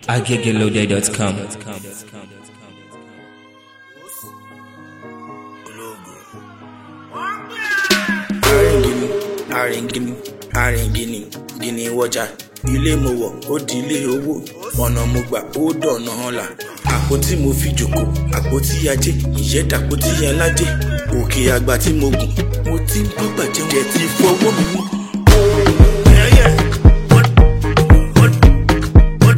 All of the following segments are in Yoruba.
agegeloday.com. arìngìnì arìngìnì arìngìnì gìnì wọjà ilé mo wọ̀ ó di ilé owó ọ̀nà mo gbà ó dọ̀nà ọ̀la àpótí mo fi jòkó àpótí ajé ìyẹ́dàpótí aládé òkè àgbà tí mo gùn mo ti ń bọ́gbà jẹun ẹ̀ ti fọwọ́ mi mú. Yeah, yeah. What? What? What?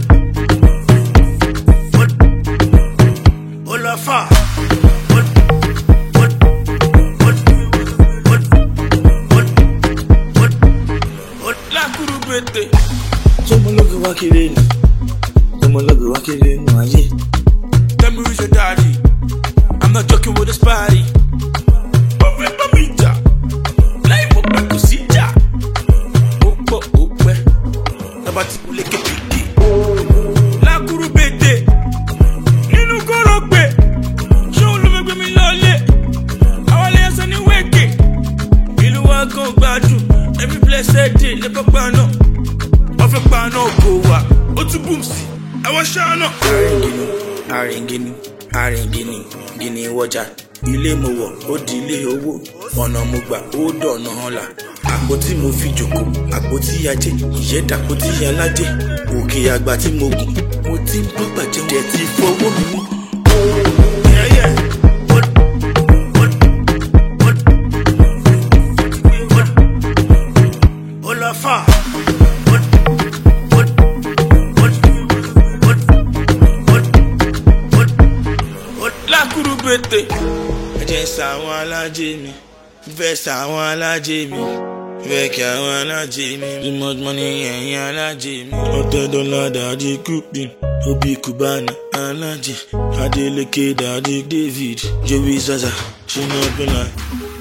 What? Olafa. What? What? What? What? What? What? What? Lákùrú bètè. Sọmọlọ́gì wá kiri nù. Sọmọlọ́gì wá kiri nù ayé. Tell me who's your daddy. I'm not joking with this party. Bọ́fẹ́ bá mi jà. Láì mọ̀ pé kò sí jà. Ó pọ̀ ó pẹ́. Tábà tí kò lékè pèké. Lákùrú bètè. Nínú kóró gbè. Ṣé òun ló fẹ́ gbé mi lọ́lé? Àwọn ilé ẹsẹ̀ ní wéèkè. Ìlú wa kan gbádùn. Every blessed day lè kọ́ pa náà. Wọ́n fẹ́ pa náà kò wá. Ó tún bùm sí. Àwọn ṣáà náà. Arìngìnì, arìngìnì, arìngìnì, gìnì wọjà. Ilé mo wọ̀, ó di ilé owó. Ọ̀nà mo gbà, ó dọ̀nà ọ̀la. Àpótí mo fi jòkó, àpótí ajé, ìyẹ́dàpótí aládé. Òkè àgbà tí mo gùn, mo ti ń bọ́gbà jẹun ẹ̀ ti fọwọ́ mi mú. Yeah, yeah. What? What? What? What? Olafa. What? What? What? What? What? What? What? Lákùrú bètè. Ẹ jẹ́ sàwọn alájẹ mi, fẹ́ sàwọn alájẹ mi, fẹ́ kí àwọn alájẹ mi. Too much money ẹ̀yin alájẹ mi. Ọ̀tẹ̀ dọ́là dàdí Cupid, Obi Cubana alájẹ, Adeleke dàdí David, Joey Zaza, Shina Pena,